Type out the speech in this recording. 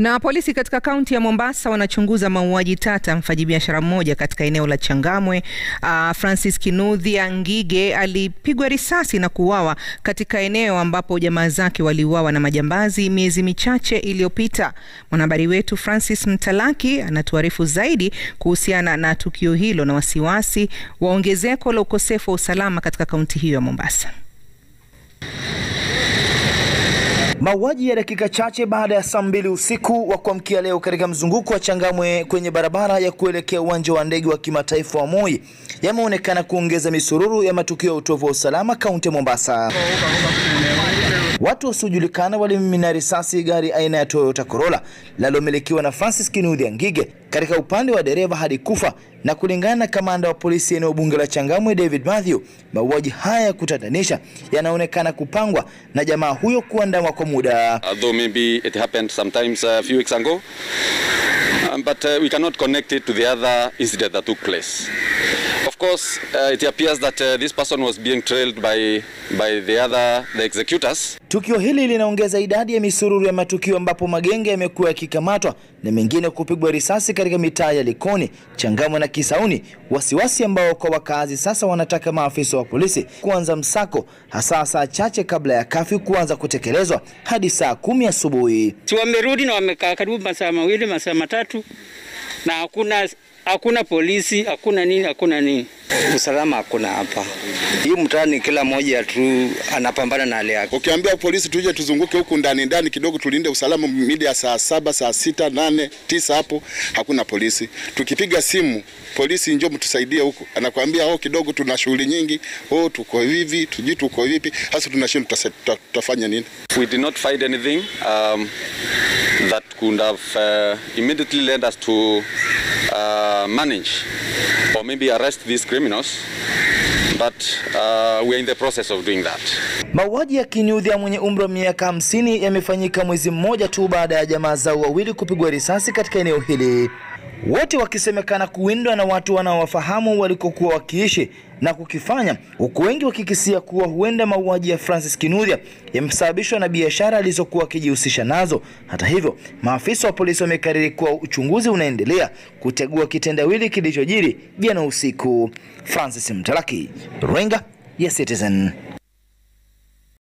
Na polisi katika kaunti ya Mombasa wanachunguza mauaji tata mfanyabiashara mmoja katika eneo la Changamwe. Uh, Francis Kinuthia Ngige alipigwa risasi na kuuawa katika eneo ambapo jamaa zake waliuawa na majambazi miezi michache iliyopita. Mwanahabari wetu Francis Mtalaki anatuarifu zaidi kuhusiana na tukio hilo na wasiwasi wa ongezeko la ukosefu wa usalama katika kaunti hiyo ya Mombasa. Mauaji ya dakika chache baada ya saa mbili usiku wa kuamkia leo katika mzunguko wa Changamwe kwenye barabara ya kuelekea uwanja wa ndege wa kimataifa wa Moi yameonekana kuongeza misururu ya matukio ya utovu wa usalama kaunti ya Mombasa. Watu wasiojulikana walimimina risasi gari aina ya Toyota Corolla linalomilikiwa na Francis Kinuthia Ngige katika upande wa dereva hadi kufa, na kulingana na kamanda wa polisi eneo bunge la Changamwe David Mathew, mauaji haya ya kutatanisha yanaonekana kupangwa na jamaa huyo kuandamwa kwa muda. Although maybe it happened sometimes a few weeks ago, um, but uh, we cannot connect it to the other incident that took place. Of course, uh, it appears that uh, this person was being trailed by, by the other, the executors. Tukio hili linaongeza idadi ya misururu ya matukio ambapo magenge yamekuwa yakikamatwa na mengine kupigwa risasi katika mitaa ya Likoni, Changamwe na Kisauni, wasiwasi ambao kwa wakazi sasa wanataka maafisa wa polisi kuanza msako hasa saa chache kabla ya kafyu kuanza kutekelezwa hadi saa kumi asubuhi. Si wamerudi na wamekaa karibu masaa mawili masaa matatu na hakuna hakuna polisi, hakuna nini, hakuna nini. Usalama hakuna hapa. Hii mtaani kila mmoja tu anapambana na hali yake. Ukiambia polisi tuje tuzunguke huku ndani ndani kidogo tulinde usalama mida ya saa saba, saa sita, nane, tisa hapo hakuna polisi. Tukipiga simu polisi njoo mtusaidie huku, anakuambia oh, kidogo tuna shughuli nyingi, oh, tuko hivi, tujui tuko vipi. Hasa tunashinda tutafanya nini? We did not find anything um, that could have uh, immediately led us to uh, manage or maybe arrest these criminals but uh, we are in the process of doing that. Mauaji ya Kinuthia mwenye umri wa miaka hamsini yamefanyika mwezi mmoja tu baada ya jamaa zao wawili kupigwa risasi katika eneo hili, wote wakisemekana kuwindwa na watu wanaowafahamu walikokuwa wakiishi na kukifanya, huku wengi wakikisia kuwa huenda mauaji ya Francis Kinuthia yamesababishwa na biashara alizokuwa akijihusisha nazo. Hata hivyo, maafisa wa polisi wamekariri kuwa uchunguzi unaendelea kutegua kitendawili kilichojiri jana usiku. Francis Mtalaki, runinga ya Citizen.